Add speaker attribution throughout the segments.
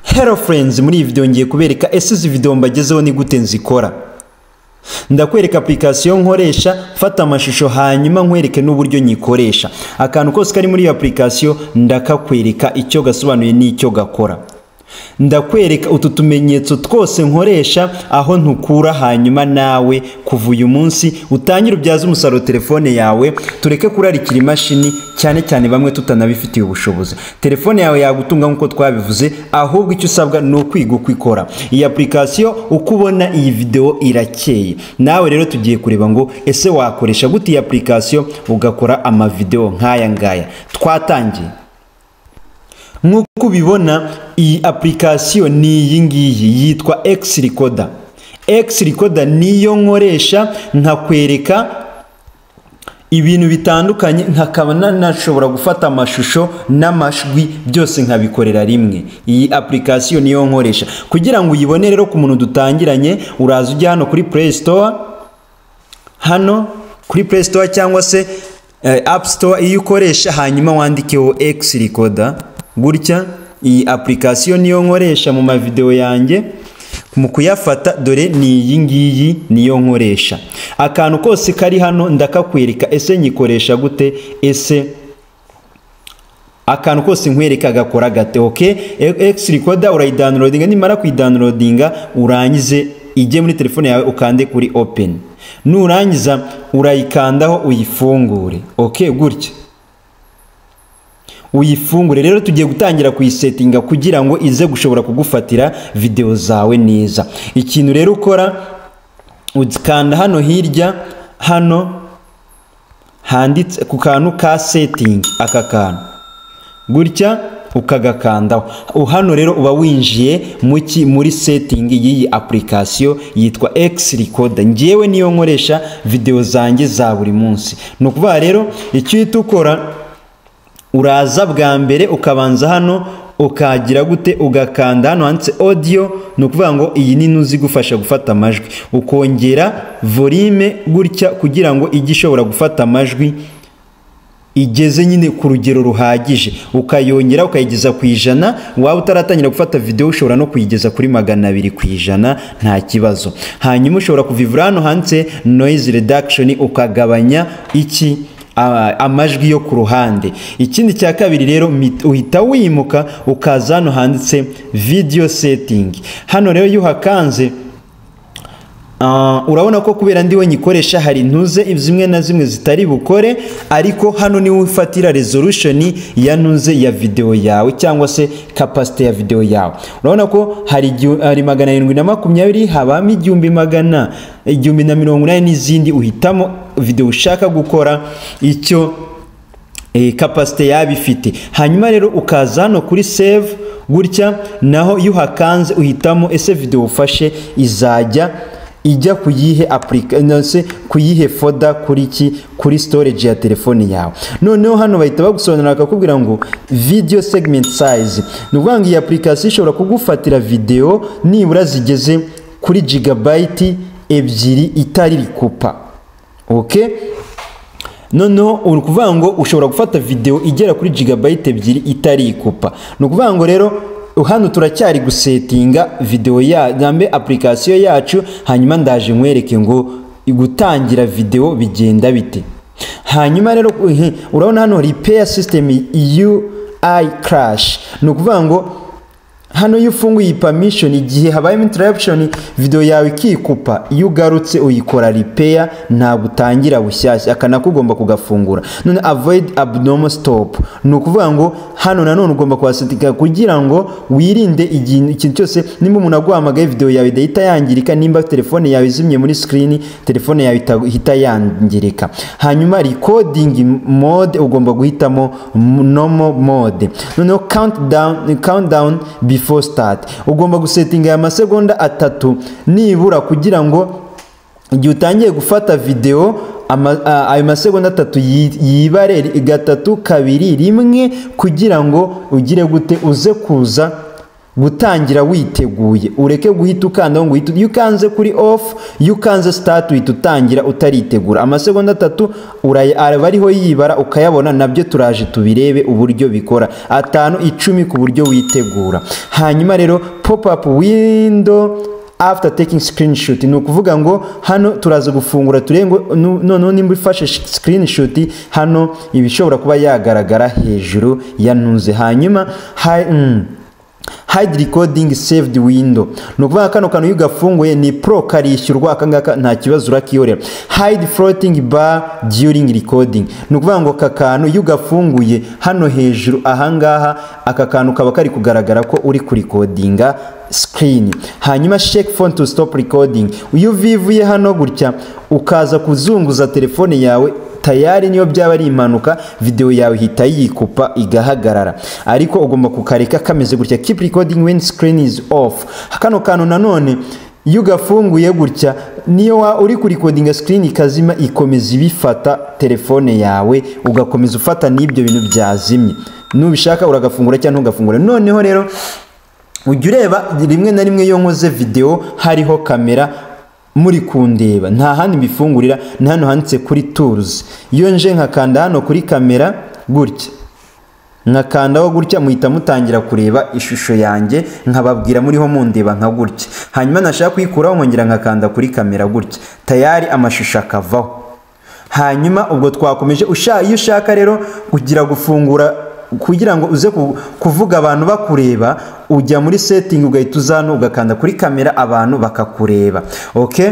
Speaker 1: Hello friends muri iyi video ngiye kubereka ese izi video mbagezeho ni gute nzikora ndakwereka application nkoresha mfata amashusho hanyuma nkwereke n'uburyo nyikoresha akantu kose kari muri iyo application ndakakwereka icyo gasobanuye n'icyo gakora ndakwereka utu tumenyetso twose nkoresha aho ntukura hanyuma nawe kuva uyu munsi utangire ubyaze umusaruro telefone yawe tureke kurarikira imashini cyane cyane bamwe tutanabifitiye ubushobozi telefone yawe yagutunga nk'uko twabivuze ahubwo icyo usabwa ni ukwiga uko ikora iyi application uko ubona iyi video irakeye nawe rero tugiye kureba ngo ese wakoresha gute iyi application ugakora amavideo nk'aya ngaya twatangiye nk'uko ubibona iyi application ni iyi ngiyi yitwa X Recorder X Recorder niyo nkoresha nkakwereka ibintu bitandukanye nkakaba nanashobora gufata amashusho n'amajwi byose nkabikorera rimwe iyi application niyo nkoresha kugira ngo uyibone rero ku muntu dutangiranye uraza ujya hano kuri Play Store hano kuri Play Store cyangwa se uh, App Store iyo ukoresha hanyuma wandikeho X Recorder gutya iyi application niyo nkoresha mu mavideo yanjye mu kuyafata dore ni iyi ngiyi niyo nkoresha akantu kose kari hano ndakakwereka ese nyikoresha gute ese akantu kose nkwereka gakora gate ok x recorder urayidownloadinga nimara kuyidownloadinga urangize ijye muri telefone yawe ukande kuri open nurangiza urayikandaho uyifungure ok gutya uyifungure rero tugiye gutangira kuyisetinga kugira ngo ize gushobora kugufatira video zawe neza ikintu rero ukora ukanda hano hirya hano handitse ku kantu ka setting aka kantu gutya ukagakandaho hano rero uba winjiye muki muri setting y'iyi application yitwa X Recorder ngewe niyo nkoresha video zanjye za buri munsi ni ukuvuga rero icyo uhita ukora uraza bwa mbere ukabanza hano ukagira gute ugakanda hano handitse audio ni ukuvuga ngo iyi nini uzi igufasha gufata amajwi ukongera volume gutya kugira ngo ijye ishobora gufata amajwi igeze nyine ku rugero ruhagije ukayongera ukayigeza ku ijana waba utaratangira gufata videwo ushobora no kuyigeza kuri magana abiri ku ijana nta kibazo hanyuma ushobora kuvivura hano handitse noise reduction ukagabanya iki amajwi yo ku ruhande ikindi cya kabiri rero uhita wimuka ukaza hano handitse video setting hano rero iyo uhakanze urabona ko kubera ndiwe nyikoresha hari intuze zimwe na zimwe zitari bukore ariko hano niwe ufatira resolution ya ntuze ya videwo yawe cyangwa se kapasite ya videwo yawe urabona ko hari magana arindwi na makumyabiri habamo igihumbi magana igihumbi na mirongo inani n'izindi uhitamo video ushaka gukora icyo e, capacity yaba ifite hanyuma rero ukaza hano kuri save gutya naho iyo uhakanze uhitamo ese video ufashe izajya ijya kuyihe application kuyihe folder kuri ki kuri storage ya telefone yawe noneho hano bahita bagusobanurira bakakubwira ngo video segment size ni ukuvuga ngo iyi application ishobora kugufatira video nibura zigeze kuri gigabyte ebyiri itari rikupa ok noneho uri kuvuga ngo ushobora gufata video igera kuri gigabyte ebyiri itari ikupa ni ukuvuga ngo rero hano turacyari gusetinga video ya nambe application yacu hanyuma ndaje nkwereke ngo gutangira video bigenda bite hanyuma rero urabona hano repair system UI crash ni ukuvuga ngo hano iyo ufunguye iyi permission igihe habayemo interruption video yawe ikikupa iyo ugarutse uyikora repair ntabwo utangira bushyashya akanako ugomba kugafungura none avoid abnormal stop ni ukuvuga ngo hano nanone ugomba kuhasetika kugira ngo wirinde ikintu cyose nimba umuntu aguhamagaye video yawe idahita yangirika nimba telefone yawe izimye muri screen telefone yawe itahita yangirika hanyuma recording mode ugomba guhitamo normal mode noneho countdown countdown before before start ugomba gusetinga aya masegonda atatu nibura kugira ngo igihe utangiye gufata video ayo masegonda atatu yibare gatatu kabiri rimwe kugira ngo ugire gute uze kuza gutangira witeguye ureke guhita ukandaho ngo uhite- iyo ukanze kuri ofu iyo ukanze sitati uhita utangira utaritegura amasegonda atatu uraya- aba ariho yibara ukayabona nabyo turaje tubirebe uburyo bikora atanu icumi ku buryo witegura hanyuma rero pop up window after taking screenshot ni ukuvuga ngo hano turaza gufungura turengo noneho nimba ufashe sh- screenshot hano ibishobora kuba yagaragara hejuru ya ntuze hanyuma ha, mm, hide recording saved window ni ukuvuga kano kantu iyo ugafunguye ni pro karishyurwa akangaka nta kibazo urakiyorera hide floating bar during recording ni ukuvuga ngo aka kantu iyo ugafunguye hano hejuru ahangaha aka kantu kaba kari kugaragara ko uri kurikodinga screen hanyuma shake phone to stop recording iyo uvivuye hano gutya ukaza kuzunguza telefone yawe tayari niyo byaba ari impanuka video yawe ihita yikupa igahagarara ariko ugomba kukareka kameze gutya keep recording when screen is off kano kantu nanone iyo ugafunguye gutya niyo wa- uri kurikodinga screen ikazima ikomeza ibifata telefone yawe ugakomeza ufata n'ibyo bintu byazimye nubishaka uragafungura cyangwa ntugafungure noneho rero ujya ureba rimwe na rimwe iyo nkoze videwo hariho kamera muri kundeba nta handi mbifungurira ni hano handitse kuri turuzi iyo nje nkakanda hano kuri kamera gutya nkakandaho gutya muhita mutangira kureba ishusho yanjye nkababwira muriho mundeba nka gutya hanyuma nashaka kuyikuraho nkongera nkakanda kuri kamera gutya tayari amashusho akavaho hanyuma ubwo twakomeje usha- iyo ushaka rero kugira gufungura kugira ngo uze ku- kuvuga abantu bakureba ujya muri setting ugahita uza hano ugakanda kuri kamera abantu bakakureba okay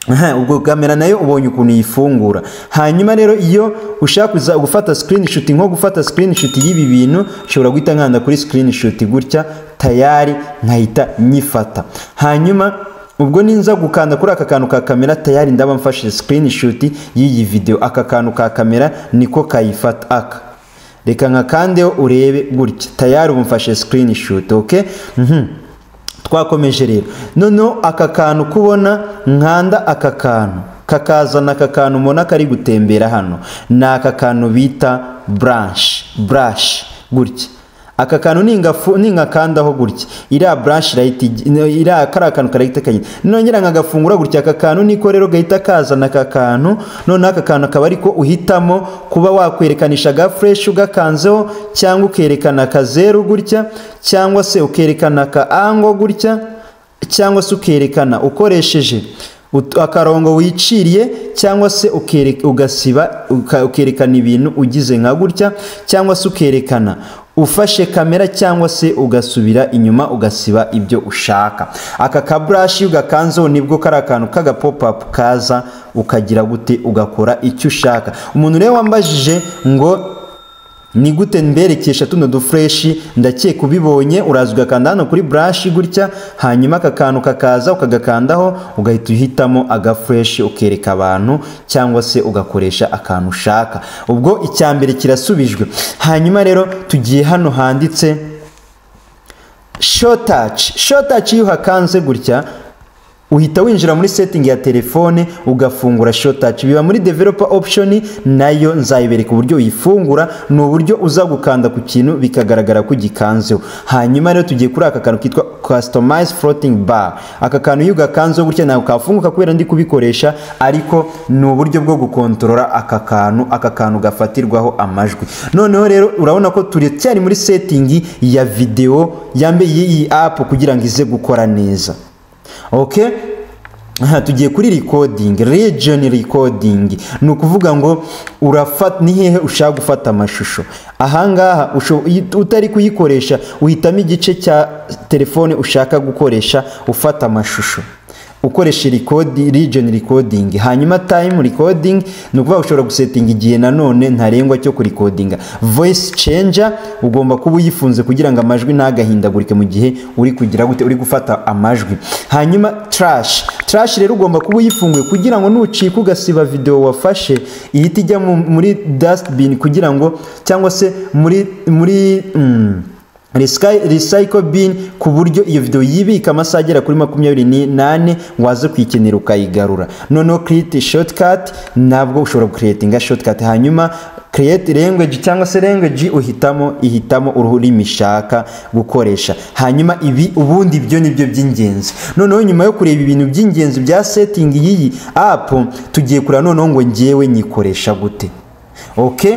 Speaker 1: Aha, ubwo kamera nayo ubonye ukuntu yifungura hanyuma rero iyo ushaka kuza gufata screenshot nko gufata screenshot y'ibi bintu ushobora guhita nkanda kuri screenshot gutya tayari nkahita nyifata hanyuma ubwo ninza gukanda kuri aka kantu ka kamera tayari ndaba mfashe screenshot y'iyi video aka kantu ka kamera niko kayifata aka reka nkakandeho urebe gutya tayari ubu mfashe screenshot okay Mhm. twakomeje rero noneho aka kantu kubona nkanda aka kantu kakazana aka kantu mubona kari gutembera hano ni aka kantu bita branch brush gutya aka kantu ningafu- ningakandaho gutya iriya branch irahita igi- no, iriya kariya kantu karahita kagenda nongera nkagafungura gutya aka kantu niko rero gahita kazana aka kantu noneho aka kantu akaba ariko uhitamo kuba wakwerekanishagaho fresh ugakanzeho cyangwa ukerekana akazeru gutya cyangwa se ukerekana aka ango gutya cyangwa se ukerekana ukoresheje ut- akarongo wiciriye cyangwa se ukereka- ugasiba uka- ukerekana ibintu ugize nka gutya cyangwa se ukerekana ufashe kamera cyangwa se ugasubira inyuma ugasiba ibyo ushaka aka kaburashi ugakanzeho nibwo kari akantu kaga pop up kaza ukagira gute ugakora icyo ushaka umuntu rero wambajije ngo ni gute mberekesha tuno dufureshi ndakeka ubibonye uraza ugakanda hano kuri burashi gutya hanyuma aka kantu kakaza ukagakandaho ugahita uhitamo agafureshi ukereka abantu cyangwa se ugakoresha akantu ushaka ubwo icya mbere kirasubijwe hanyuma rero tugiye hano handitse shotaci shotaci iyo uhakanze gutya uhita winjira muri setting ya telefone ugafungura shotaci biba muri developer option nayo nzayibereka uburyo uyifungura ni uburyo uza gukanda ku kintu bikagaragara ko ugikanzeho hanyuma rero tugiye kuri aka kantu kitwa customize floating bar aka kantu iyo ugakanzeho gutya ntabwo kafunguka kubera ndi kubikoresha ariko ni uburyo bwo gukontorora aka kantu aka kantu gafatirwaho amajwi noneho rero urabona ko turacyari muri setting ya video yambaye iyi app kugira ngo ize gukora neza okay aha tugiye kuri recording region recording ni ukuvuga ngo urafata ni hehe ushaka gufata amashusho ahangaha usho- iyi- utari kuyikoresha uhitamo igice cya telefone ushaka gukoresha ufata amashusho ukoresha recording, region recording hanyuma time recording ni ukuvuga ushobora gusetinga igihe nanone ntarengwa cyo kurikodinga voice changer ugomba kuba uyifunze kugira ngo amajwi ntagahindagurike mu gihe uri kugira gute uri gufata amajwi hanyuma trash trash rero ugomba kuba uyifunguye kugira ngo nucika ugasiba video wafashe ihita ijya mu- muri dustbin kugira ngo cyangwa se muri muri mm, Resky- Recycle bin ku buryo iyo video yibika amasaha agera kuri makumyabiri n'ane waza kuyikenera ukayigarura noneho create shortcut nabwo ushobora kuretinga shortcut hanyuma create language cyangwa se language uhitamo ihitamo ururimi ishaka gukoresha hanyuma ibi ubundi ibyo nibyo by'ingenzi noneho nyuma yo kureba ibintu by'ingenzi bya setting y'iyi app tugiye kureba noneho ngo ngewe nyikoresha gute okay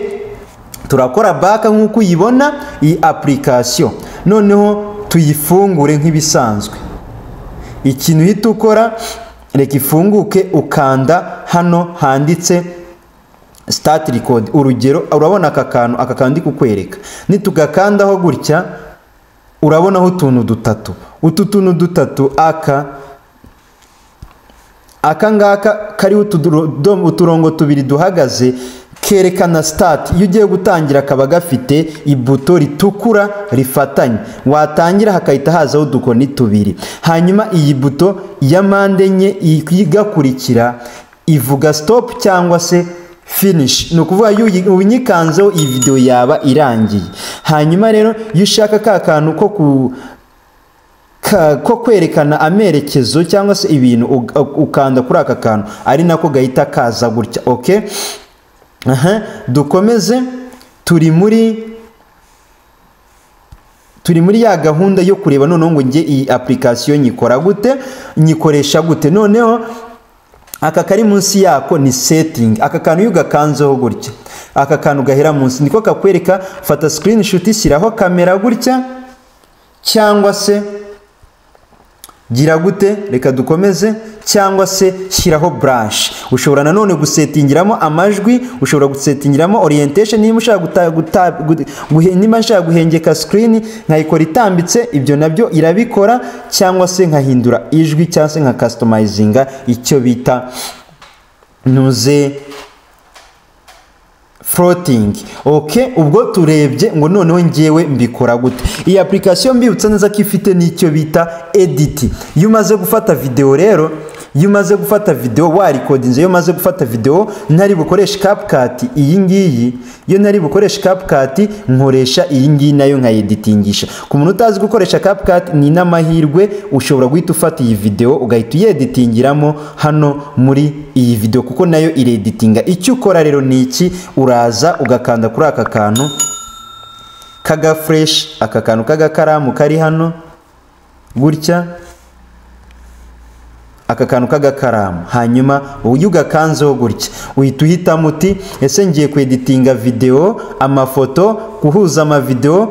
Speaker 1: turakora back nk'uko uyibona iyi application noneho tuyifungure nk'ibisanzwe ikintu uhita ukora reka ifunguke ukanda hano handitse start record urugero urabona aka kantu aka kandi kukwereka nitugakandaho gutya urabonaho utuntu dutatu utu tuntu dutatu aka aka ngaka kariho uturongo tubiri duhagaze kerekana sitati iyo ugiye gutangira kaba gafite ibuto ritukura rifatanye watangira hakahita hazaho udukoni tubiri hanyuma iyi buto ya mpande enye igakurikira ivuga sitopu cyangwa se finishi ni ukuvuga iyo unyikanzeho iyi videwo yaba irangiye hanyuma rero iyo ushaka ka kantu ko ku ko kwerekana amerekezo cyangwa se ibintu ukanda kuri aka kantu ari nako gahita kaza gutya oke aha dukomeze turi muri turi muri ya gahunda yo kureba noneho ngo njye iyi application nyikora gute nyikoresha gute noneho aka kari munsi yako ni setting aka kantu iyo ugakanzeho gutya aka kantu gahera munsi niko kakwereka fata screenshot ishyiraho kamera gutya cyangwa se gira gute reka dukomeze cyangwa se shyiraho branch ushobora nanone gusetingiramo amajwi ushobora gusetingiramo orientation niba ushaka niba nshaka guhengeka screen nkayikora itambitse ibyo nabyo irabikora cyangwa se nkahindura ijwi cyangwa se nka customizinga icyo bita ntuze floating ok ubwo turebye ngo noneho ngewe mbikora gute iyi application mbibutsa neza ko ifite n'icyo bita edit iyo umaze gufata video rero iyo umaze gufata video warikodinze iyo umaze gufata video ntari bukoresha CapCut iyi ngiyi iyo ntari bukoresha CapCut nkoresha iyi ngiyi nayo nkayeditingisha ku muntu utazi gukoresha CapCut ni n'amahirwe ushobora guhita ufata iyi video ugahita uyeditingiramo hano muri iyi video kuko nayo ireditinga icyo ukora rero ni iki uraza ugakanda kuri aka kantu k'agafureshi aka kantu k'agakaramu kari hano gutya aka kantu k'agakaramu hanyuma ujye ugakanzeho gutya uhita uhitamo uti ese ngiye kweditinga videwo amafoto guhuza amavidewo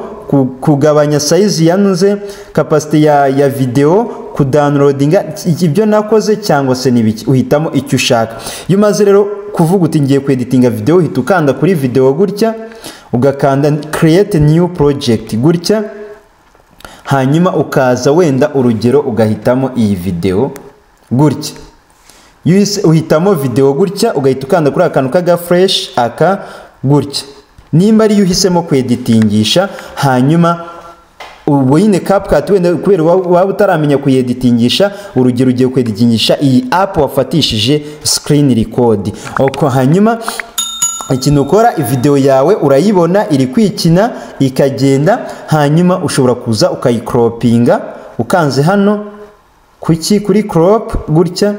Speaker 1: kugabanya sayizi yanuze kapasite ya ya videwo kudanilodinga ibyo nakoze cyangwa se n'ibiki uhitamo icyo ushaka iyo umaze rero kuvuga uti ngiye kweditinga videwo uhita ukanda kuri videwo gutya ugakanda kireyite niyu porojegiti gutya hanyuma ukaza wenda urugero ugahitamo iyi videwo gutya uhitamo videwo gutya ugahita ukanda kuri akantu k'agafureshi aka gutya nimba ariyo uhisemo kweditingisha hanyuma ubu nyine kapukati wenda kubera waba utaramenya kuyeditingisha urugero ugiye kweditingisha iyi apu wafatishije sikirini rikodi hanyuma ikintu ukora videwo yawe urayibona iri kwikina ikagenda hanyuma ushobora kuza ukayikropinga ukanze hano kuki kuri crop gutya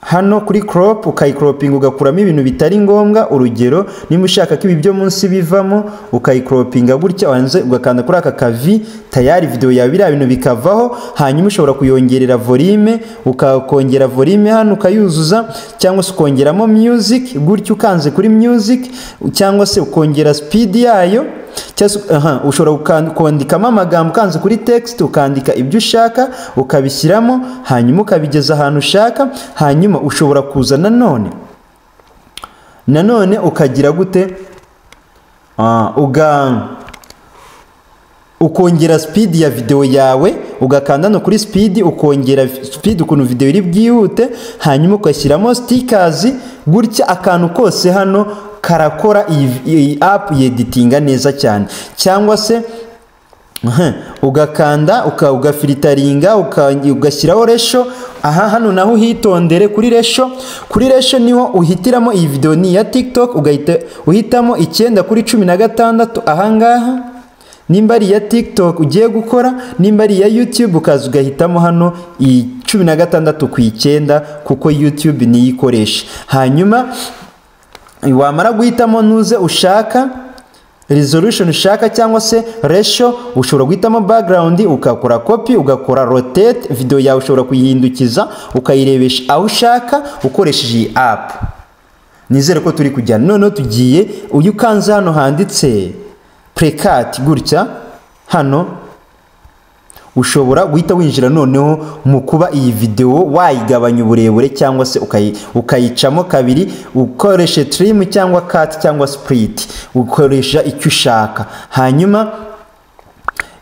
Speaker 1: hano kuri crop ukayikropinga ugakuramo ibintu bitari ngombwa urugero niba ushaka ko ibi byo munsi bivamo ukayikropinga gutya wanze ugakanda kuri aka kavi tayari video yawe biriya bintu bikavaho hanyuma ushobora kuyongerera volume ukakongera volume hano ukayuzuza cyangwa se ukongeramo music gutya ukanze kuri music cyangwa se ukongera speed yayo cyangwa ushobora kwandikamo amagambo ukanze kuri text ukandika ibyo ushaka ukabishyiramo hanyuma ukabigeza ahantu ushaka hanyuma ushobora kuza nanone nanone ukagira gute ukongera speed ya videwo yawe ugakanda no kuri speed ukongera speed ukuntu videwo iri bwihute hanyuma ugashyiramo sitikazi gutya akantu kose hano karakora iyi apu yeditinga neza cyane cyangwa se ugakanda ugafiritaringa ugashyiraho resho aha hano naho uhitondere kuri resho kuri resho niho uhitiramo iyi videwo ni iya tiktok ugahita uhitamo icyenda kuri cumi na gatandatu ahangaha nimba ari iya tiktok ugiye gukora nimba ari iya youtube ukaza ugahitamo hano iyi cumi na gatandatu ku icyenda kuko youtube niyo ikoresha hanyuma wamara guhitamo ntuze ushaka resolution ushaka cyangwa se ratio ushobora guhitamo background ugakora copy ugakora rotate video yawe ushobora kuyihindukiza ukayirebesha aho ushaka ukoresheje iyi app nizere ko turi kujyana noneho tugiye uyu ukanze hano handitse precat gutya hano ushobora guhita winjira noneho mu kuba iyi videwo wayigabanya uburebure cyangwa se ukayi- ukayicamo kabiri ukoresha tirimu cyangwa kati cyangwa sipuriti ukoresha icyo ushaka hanyuma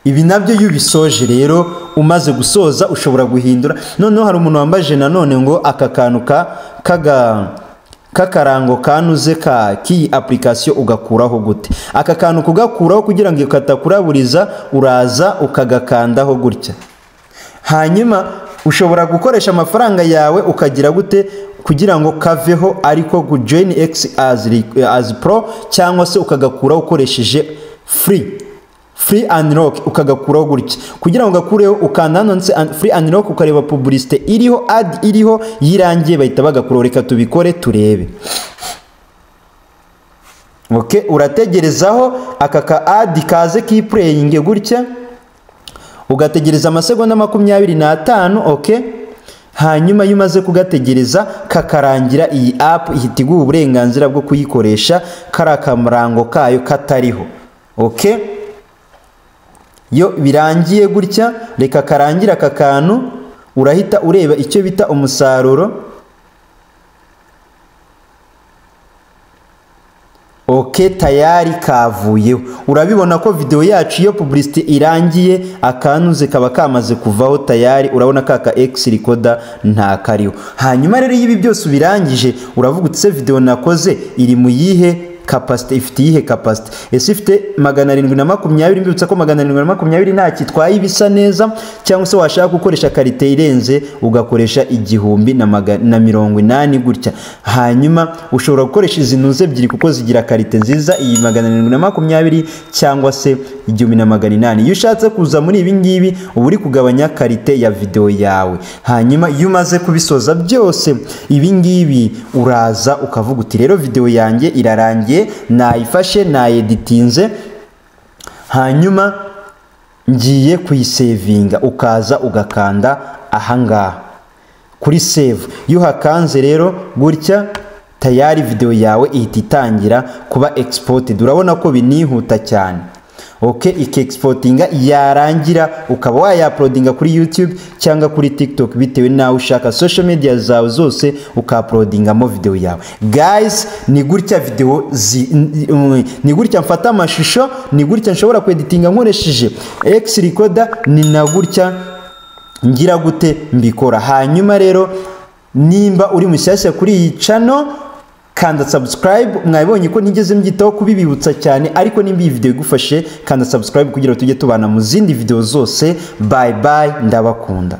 Speaker 1: ibi nabyo iyo ubisoje rero umaze gusoza ushobora guhindura noneho hari umuntu wambaje nanone ngo aka kantu ka kaga k'akarango kanuze ka k'iyi apurikasiyo ugakuraho gute aka kantu kugakuraho kugira ngo katakuraburiza uraza ukagakandaho gutya hanyuma ushobora gukoresha amafaranga yawe ukagira gute kugira ngo kaveho ariko ku join x as, re- as pro cyangwa se ukagakuraho ukoresheje free free unlock ukagakuraho gutya kugira ngo ugakureho ukanda hano ndetse and- free unlock ukareba publicité iriho ad iriho yirangiye bahita bagakuraho reka tubikore turebe okay urategerezaho aka ka ad kaze kipureyinge gutya ugategereza amasegonda makumyabiri n'atanu oke hanyuma iyo umaze kugategereza kakarangira iyi apu ihita iguha uburenganzira bwo kuyikoresha kari akarango kayo katariho oke iyo birangiye gutya reka karangira aka kantu urahita ureba icyo bita umusaruro oke tayari kavuyeho urabibona ko videwo yacu iyo publicity irangiye akanuze kaba kamaze kuvaho tayari urabona kaka x rikoda ntakariho hanyuma rero iyo ibi byose ubirangije uravuga utse videwo nakoze iri mu yihe kapasite ifite iyihe kapasite ese ifite magana arindwi na makumyabiri mbibutsa ko magana arindwi na makumyabiri nta kitwaye ibisa neza cyangwa se washaka gukoresha karite irenze ugakoresha igihumbi na, maga, na mirongo inani gutya hanyuma ushobora gukoresha izi ntuze ebyiri kuko zigira karite nziza iyi magana arindwi na makumyabiri cyangwa se igihumbi na magana inani iyo ushatse kuza muri ibi ngibi uba uri kugabanya karite ya videwo yawe hanyuma iyo umaze kubisoza byose ibi ngibi uraza ukavuga uti rero videwo yanjye irarangiye nayifashe nayeditinze hanyuma ngiye kuyisevinga ukaza ugakanda ahangaha kuri save iyo uhakanze rero gutya tayari videwo yawe ihita itangira kuba exported urabona ko binihuta cyane ok ikexpotinga yarangira ukaba wayaplodinga kuri youtube cyangwa kuri tiktok bitewe nawe ushaka social media zawe zose ukaplodingamo videwo yawe guys ni gutya videwo zi n- n- ni gutya mfata amashusho ni gutya nshobora kweditinga nkoresheje x recorder ni na gutya ngira gute mbikora hanyuma rero nimba uri mushyashya kuri iyi cano kanda subscribe mwabibonye ko nigeze mbyitaho kubibibutsa cyane ariko nimba iyi video igufashe kanda subscribe kugira ngo tujye tubana mu zindi video zose bye bye ndabakunda